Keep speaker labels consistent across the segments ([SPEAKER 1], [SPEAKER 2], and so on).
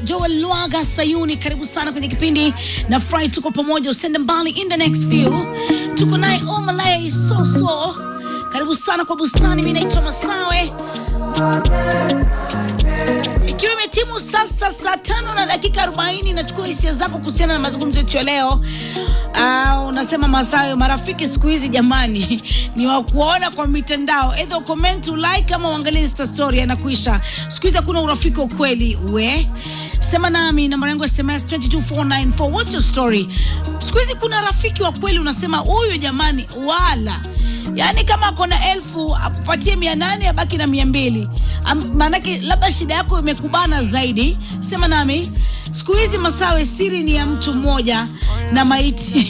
[SPEAKER 1] Joel Lwaga Sayuni, karibu sana kwenye kipindi na Fry, tuko pamoja, usende mbali. In the next few tuko naye Omalay Soso, karibu sana kwa bustani. Mi naitwa Masawe, ikiwa imetimu sasa saa tano na dakika arobaini nachukua hisia zako kuhusiana na mazungumzo yetu ya leo. Uh, unasema Masawe, marafiki siku hizi jamani ni wa kuona kwa mitandao, either comment like ama uangalie Insta story, anakuisha. Siku hizi hakuna urafiki wa kweli. We sema nami, namba yangu ya SMS 22494 what's your story? Siku hizi kuna rafiki wa kweli, unasema huyu jamani, wala yaani kama akona elfu akupatie mia nane abaki na mia mbili maanake labda shida yako imekubana zaidi. Sema nami, siku hizi Masawe, siri ni ya mtu mmoja na maiti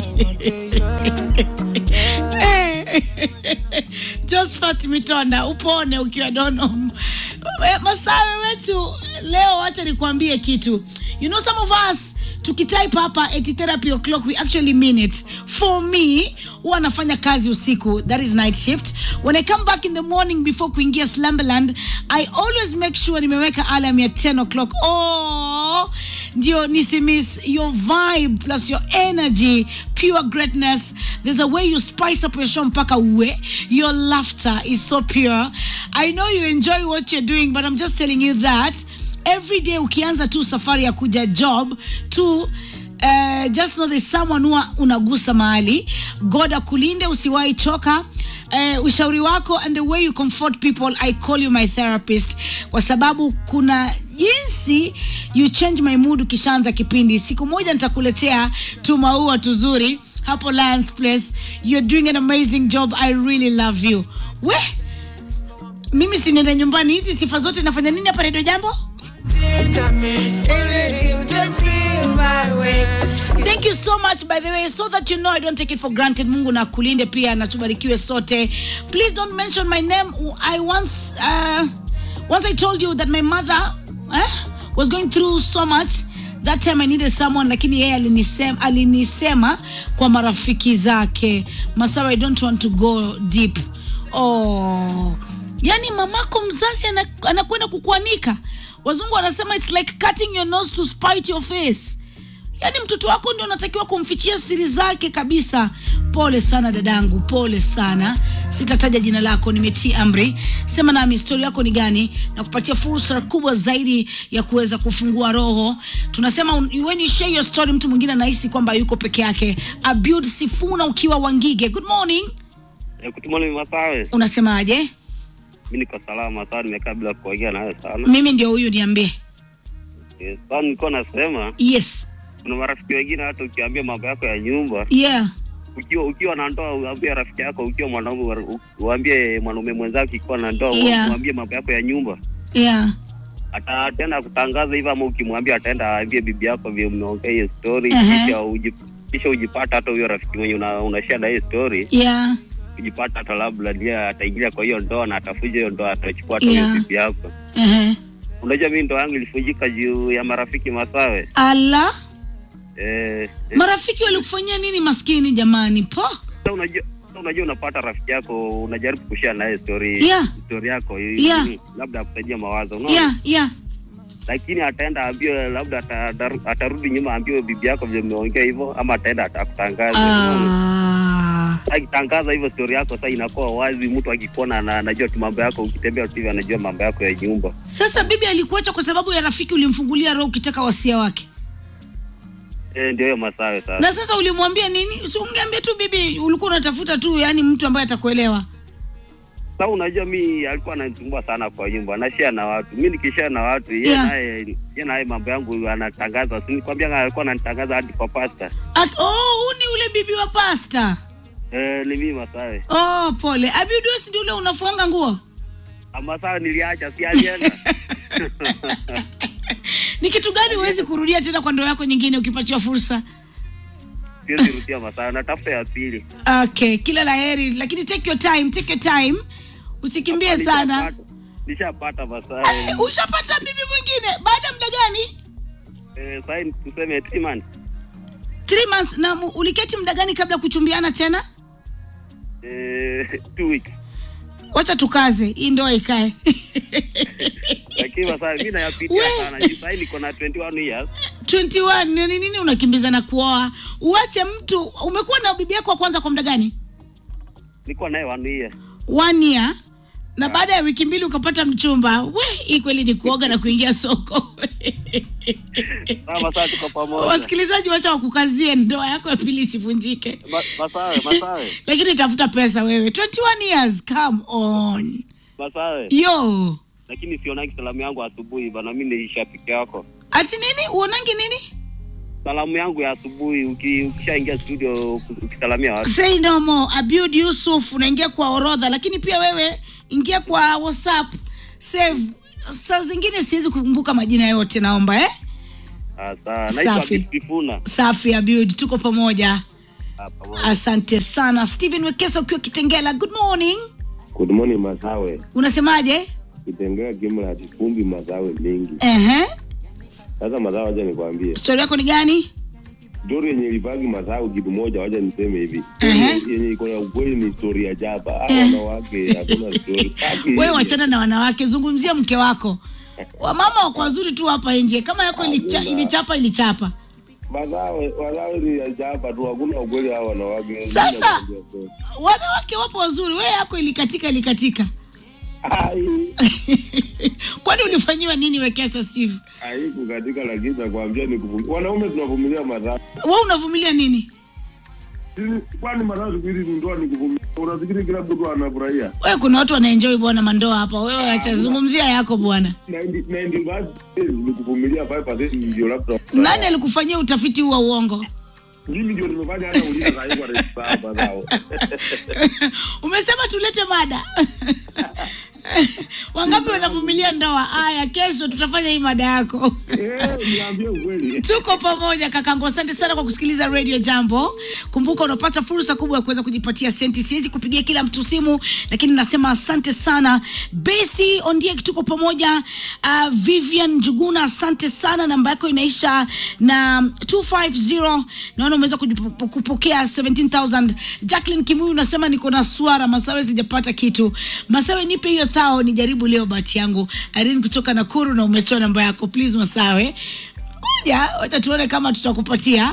[SPEAKER 1] Josephat Mitonda, upone ukiwa dono. Masawe wetu leo, wacha nikuambie kitu. You know some of us tukitype hapa eti therapy o'clock we actually mean it. For me, huwa nafanya kazi usiku, that is night shift. When I come back in the morning before kuingia Slumberland, I always make sure nimeweka alarm ya 10 o'clock. Oh, ndio nisimiss your vibe plus your energy, pure greatness. There's a way you spice up your show mpaka uwe. Your laughter is so pure. I know you enjoy what you're doing, but I'm just telling you that every day ukianza tu safari ya kuja job tu Uh, just know there's someone huwa unagusa mahali. God akulinde, usiwahi choka. Uh, ushauri wako and the way you comfort people, I call you my therapist, kwa sababu kuna jinsi you change my mood ukishaanza kipindi. Siku moja nitakuletea tu maua tuzuri hapo Lions Place. You're doing an amazing job. I really love you. We mimi siniende nyumbani, hizi sifa zote nafanya nini hapa Radio Jambo? Thank you so much by the way so that you know I don't take it for granted. Mungu na kulinde pia na tubarikiwe sote. Please don't mention my name. I once uh, once I told you that my mother eh, was going through so much that time I needed someone, lakini yeye alinisema, alinisema kwa marafiki zake. Masawa, I don't want to go deep. Oh, yani mamako mzazi anakwenda kukuanika. Wazungu wanasema it's like cutting your nose to spite your face. Yaani mtoto wako ndio unatakiwa kumfichia siri zake kabisa. Pole sana dadangu, pole sana. Sitataja jina lako, nimetii amri. Sema nami historia yako ni gani, na kupatia fursa kubwa zaidi ya kuweza kufungua roho. Tunasema when you share your story, mtu mwingine anahisi kwamba yuko peke yake. Abiud Sifuna ukiwa Wangige, good morning.
[SPEAKER 2] Eh, good morning Masawe.
[SPEAKER 1] Unasemaje?
[SPEAKER 2] Mimi niko salama sana, nimekaa bila kuongea nawe sana.
[SPEAKER 1] Mimi ndio huyu, niambie.
[SPEAKER 2] Yes, sasa nilikuwa nasema
[SPEAKER 1] Yes.
[SPEAKER 2] kuna marafiki wengine hata ukiambia mambo yako ya nyumba,
[SPEAKER 1] Yeah.
[SPEAKER 2] ukiwa ukiwa na ndoa uambie rafiki yako, ukiwa mwanaume u- uambie mwanaume mwenzako ikiwa na ndoa
[SPEAKER 1] Yeah.
[SPEAKER 2] uambie mambo yako ya nyumba.
[SPEAKER 1] Yeah.
[SPEAKER 2] Ataenda kutangaza hivyo, ama ukimwambia ataenda aambie bibi yako vile mmeongea hiyo story,
[SPEAKER 1] Ehe.
[SPEAKER 2] kisha uji kisha ujipata hata huyo rafiki mwenye una, unashare na hiyo story
[SPEAKER 1] Yeah.
[SPEAKER 2] ujipata hata labda ndiye ataingilia kwa hiyo ndoa na atafuja hiyo ndoa, atachukua hata huyo
[SPEAKER 1] Yeah.
[SPEAKER 2] bibi yako.
[SPEAKER 1] Uh-huh.
[SPEAKER 2] Unajua mimi ndoa yangu ilifujika juu ya marafiki Masawe.
[SPEAKER 1] Ala,
[SPEAKER 2] Eh, eh,
[SPEAKER 1] marafiki walikufanyia nini maskini jamani? Po.
[SPEAKER 2] sasa unajua sasa unajua unapata rafiki yako unajaribu kushare naye story
[SPEAKER 1] Yeah.
[SPEAKER 2] story yako
[SPEAKER 1] Yeah.
[SPEAKER 2] ili labda akusaidia mawazo unaona
[SPEAKER 1] Yeah, yeah.
[SPEAKER 2] lakini ataenda aambiwe labda ata- ataru- atarudi nyuma aambiwe bibi yako vile mmeongea hivyo ama ataenda atakutangaza unaona?
[SPEAKER 1] Ah.
[SPEAKER 2] akitangaza hivyo story yako sasa inakuwa wazi mtu akikuona na anajua tu mambo yako ukitembea tu hivi anajua mambo yako ya nyumba
[SPEAKER 1] Sasa bibi alikuacha kwa sababu ya rafiki ulimfungulia roho ukitaka wasia wake.
[SPEAKER 2] eh ndio hiyo masawe sasa
[SPEAKER 1] Na sasa ulimwambia nini? Si ungeambia tu bibi ulikuwa unatafuta tu yani mtu ambaye atakuelewa.
[SPEAKER 2] sasa unajua mi alikuwa ananisumbua sana kwa nyumba nashare na watu mi nikishare na watu yeye
[SPEAKER 1] Yeah.
[SPEAKER 2] naye yeye naye mambo yangu anatangaza si nikwambia alikuwa ananitangaza hadi kwa pasta
[SPEAKER 1] At, oh, huu ni ule bibi wa pasta.
[SPEAKER 2] eh ni mimi masawe
[SPEAKER 1] Oh, pole. Abidu si ndio ule unafuanga nguo?
[SPEAKER 2] masawe niliacha si alienda
[SPEAKER 1] Ni kitu gani huwezi kurudia tena kwa ndoa yako nyingine ukipatiwa fursa?
[SPEAKER 2] siwezi rudia masawe natafuta ya pili
[SPEAKER 1] Okay, kila la heri, lakini take your time, take your time. Usikimbie sana.
[SPEAKER 2] Nishapata- nishapata masawe
[SPEAKER 1] Eh, Ushapata bibi mwingine baada ya muda gani?
[SPEAKER 2] eh sasa tuseme three months
[SPEAKER 1] Three months. Na mu- uliketi muda gani kabla ya kuchumbiana tena?
[SPEAKER 2] eh two weeks
[SPEAKER 1] wacha tukaze hii ndoa ikae
[SPEAKER 2] lakini sasa mimi nayapitia
[SPEAKER 1] We.
[SPEAKER 2] sana Juu sasa niko na 21 years
[SPEAKER 1] 21 nini nini unakimbiza na kuoa uache mtu umekuwa na bibi yako wa kwanza kwa muda gani
[SPEAKER 2] niko naye one year
[SPEAKER 1] one year na baada ya wiki mbili ukapata mchumba we hii kweli ni kuoga na kuingia soko
[SPEAKER 2] sasa sasa tuko pamoja
[SPEAKER 1] wasikilizaji wacha wakukazie ndoa yako ya pili isivunjike
[SPEAKER 2] Ma- masawe masawe
[SPEAKER 1] lakini tafuta pesa wewe 21 years come on
[SPEAKER 2] masawe
[SPEAKER 1] yo
[SPEAKER 2] lakini sionangi salamu yangu asubuhi bana mimi ni shabiki yako
[SPEAKER 1] ati nini uonangi nini
[SPEAKER 2] salamu yangu ya asubuhi uki- ukishaingia studio uki- ukisalamia watu
[SPEAKER 1] say no more abud yusuf unaingia kwa orodha lakini pia wewe ingia kwa whatsapp save saa zingine siwezi kukumbuka majina yote naomba eh
[SPEAKER 2] Ah, sawa naitwa
[SPEAKER 1] Safi.
[SPEAKER 2] Bitifuna
[SPEAKER 1] safi abud tuko pamoja
[SPEAKER 2] Ah, pamoja.
[SPEAKER 1] asante sana stephen wekesa ukiwa kitengela good morning
[SPEAKER 3] Good morning Masawe.
[SPEAKER 1] unasemaje
[SPEAKER 3] Kitengea kimla kifumbi Masawe mingi.
[SPEAKER 1] Ehe.
[SPEAKER 3] Sasa Masawe, wacha nikwambie
[SPEAKER 1] stori yako ni gani
[SPEAKER 3] stori yenye ilipaki Masawe kitu moja, wacha niseme hivi
[SPEAKER 1] Ehe.
[SPEAKER 3] Story yenye iko na ukweli ni stori ya jaba. Hao
[SPEAKER 1] Eh.
[SPEAKER 3] wanawake hakuna stori. Haki
[SPEAKER 1] wewe
[SPEAKER 3] hivi.
[SPEAKER 1] wachana na wanawake zungumzia mke wako wamama wako wazuri tu hapa nje kama yako ilicha,
[SPEAKER 3] Hakuna.
[SPEAKER 1] ilichapa ilichapa
[SPEAKER 3] Masawe, Masawe ni ya jaba tu, hakuna ukweli hao wanawake.
[SPEAKER 1] Sasa. wanawake wapo wazuri wewe yako ilikatika ilikatika
[SPEAKER 3] Ai,
[SPEAKER 1] kwani ulifanyiwa nini wekesa steve
[SPEAKER 3] haiku katika lakini nakwambia ni kuvumilia. Wanaume tunavumilia Masawe.
[SPEAKER 1] we unavumilia nini
[SPEAKER 3] Sisi- Kwani Masawe siku hizi ndoa ni kuvumilia. Unafikiri kila mtu anafurahia?
[SPEAKER 1] wewe kuna watu wanaenjoi bwana mandoa hapa wewe acha zungumzia yako bwana
[SPEAKER 3] 90 90% ni kuvumilia 5% ndio labda.
[SPEAKER 1] nani alikufanyia utafiti huu wa uongo
[SPEAKER 3] mimi ndio nimefanya hata uliza saa hii kwa rejista hapa zao.
[SPEAKER 1] umesema tulete mada wangapi wanavumilia ndoa haya kesho tutafanya hii mada yako
[SPEAKER 3] Eh, niambie ukweli.
[SPEAKER 1] tuko pamoja kakangu asante sana kwa kusikiliza radio jambo kumbuka unapata fursa kubwa ya kuweza kujipatia senti siwezi kupigia kila mtu simu lakini nasema asante sana besi ondiek tuko pamoja uh, vivian njuguna asante sana namba yako inaisha na 250 naona umeweza kujipo- kupokea 17000 jacklin kimuyu unasema niko na swara masawe sijapata kitu masawe nipe hiyo thao nijaribu leo bahati yangu arin kutoka nakuru na umetoa namba yako please masawe ngoja wacha tuone kama tutakupatia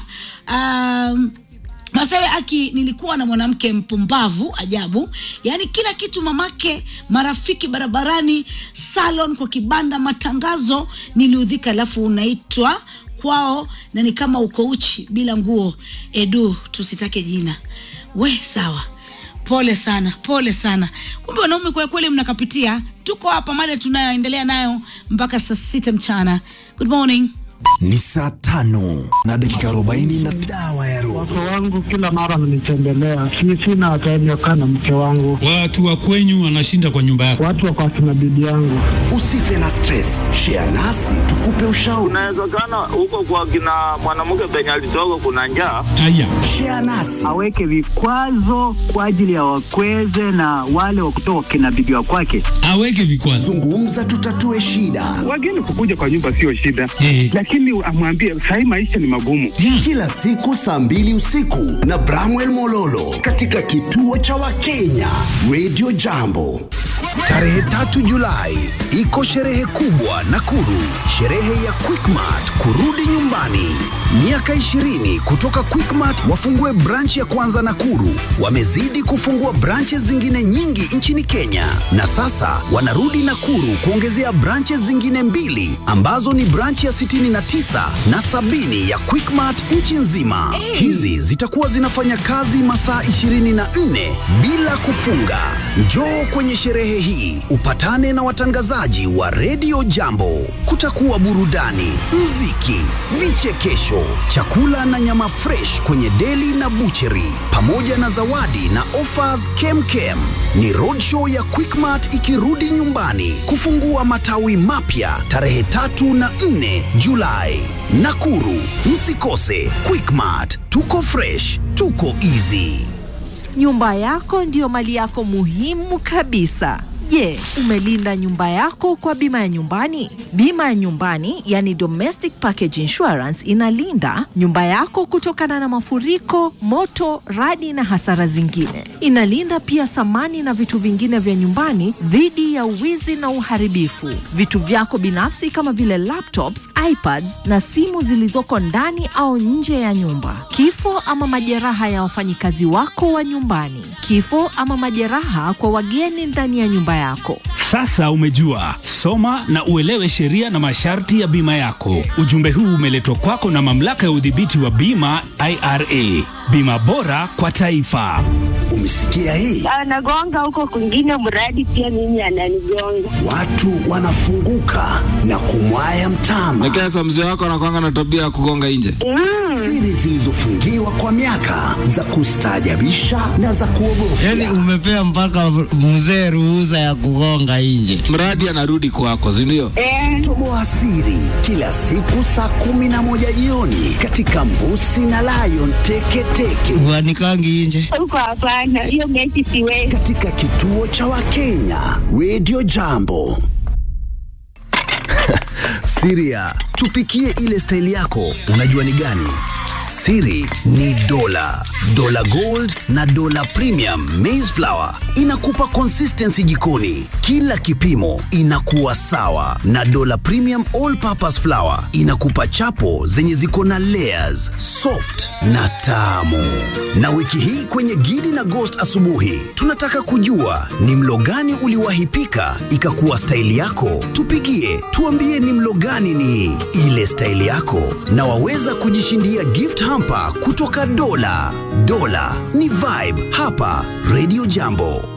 [SPEAKER 1] um, masawe aki nilikuwa na mwanamke mpumbavu ajabu yaani kila kitu mamake marafiki barabarani salon kwa kibanda matangazo niliudhika alafu unaitwa kwao na ni kama uko uchi bila nguo edu tusitake jina we sawa pole sana pole sana kumbe wanaume kwa kweli mnakapitia tuko hapa mada tunayoendelea nayo mpaka saa sita mchana good morning
[SPEAKER 4] ni saa tano na dakika arobaini na dawa ya roho
[SPEAKER 5] Wake wangu kila mara wananitembelea, si sina time ya kukaa na mke wangu,
[SPEAKER 6] Watu wa kwenyu wanashinda kwa nyumba yako.
[SPEAKER 5] watu wako akina bibi yangu.
[SPEAKER 4] usife na stress share nasi tukupe ushauri
[SPEAKER 7] Inawezekana huko kwa kina mwanamke penye alitoka kuna njaa.
[SPEAKER 6] Haya,
[SPEAKER 4] share nasi
[SPEAKER 8] aweke vikwazo kwa ajili ya wakweze na wale wa kutoka kina bibi wa kwake.
[SPEAKER 6] aweke vikwazo.
[SPEAKER 4] zungumza tutatue shida
[SPEAKER 9] wageni kukuja kwa nyumba sio shida
[SPEAKER 6] Eh.
[SPEAKER 9] lakini amwambie sahii maisha ni magumu
[SPEAKER 6] Yeah.
[SPEAKER 4] kila siku saa mbili usiku na bramwel mololo katika kituo cha wakenya radio jambo tarehe tatu julai iko sherehe kubwa nakuru sherehe ya quickmart kurudi nyumbani miaka 20 kutoka quickmart wafungue branch ya kwanza nakuru wamezidi kufungua branches zingine nyingi nchini kenya na sasa wanarudi nakuru kuongezea branches zingine mbili ambazo ni branch ya 69 na 70 ya quickmart nchi nzima hizi zitakuwa zinafanya kazi masaa 24 bila kufunga njoo kwenye sherehe hii upatane na watangazaji wa redio jambo kutakuwa burudani mziki vichekesho chakula na nyama fresh kwenye deli na bucheri pamoja na zawadi na offers kemkem ni roadshow ya quickmart ikirudi nyumbani kufungua matawi mapya tarehe tatu na 4 julai nakuru msikose quickmart tuko fresh tuko easy
[SPEAKER 10] Nyumba yako ndiyo mali yako muhimu kabisa. Je, umelinda nyumba yako kwa bima ya nyumbani? Bima ya nyumbani, yani domestic package insurance, inalinda nyumba yako kutokana na mafuriko, moto, radi na hasara zingine. Inalinda pia samani na vitu vingine vya nyumbani dhidi ya uwizi na uharibifu. Vitu vyako binafsi kama vile laptops, iPads na simu zilizoko ndani au nje ya nyumba. Kifo ama majeraha ya wafanyikazi wako wa nyumbani. Kifo ama majeraha kwa wageni ndani ya nyumba yako.
[SPEAKER 6] Sasa umejua, soma na uelewe sheria na masharti ya bima yako. Ujumbe huu umeletwa kwako na mamlaka ya udhibiti wa bima IRA. Bima bora kwa taifa.
[SPEAKER 4] Umesikia hii?
[SPEAKER 11] Anagonga huko kwingine, mradi pia mimi ananigonga.
[SPEAKER 4] Watu wanafunguka na kumwaya mtama.
[SPEAKER 12] Lakini sasa mzee wako anakwanga na tabia ya kugonga nje.
[SPEAKER 4] Siri zilizofungiwa kwa miaka za kustaajabisha na za kuogofya.
[SPEAKER 13] Yaani umepea mpaka mzee ruhusa ya kugonga nje.
[SPEAKER 12] Mradi anarudi kwako, si ndio?
[SPEAKER 4] Toboa siri kila siku saa kumi na moja jioni katika Mbusi na Lion Teketeke.
[SPEAKER 13] Uanikangi nje.
[SPEAKER 11] Huko hapana, hiyo mechi siwezi.
[SPEAKER 4] Katika kituo cha Wakenya Radio Jambo. Siria, tupikie ile staili yako, unajua ni gani? Siri ni dola, dola gold na dola premium maize flour inakupa consistency jikoni, kila kipimo inakuwa sawa, na dola premium all purpose flour inakupa chapo zenye ziko na layers, soft na tamu. Na wiki hii kwenye Gidi na Ghost asubuhi, tunataka kujua ni mlo gani uliwahi pika ikakuwa staili yako. Tupigie tuambie ni mlo gani ni ile staili yako, na waweza kujishindia gift hamper kutoka Dola. Dola ni vibe hapa Radio Jambo.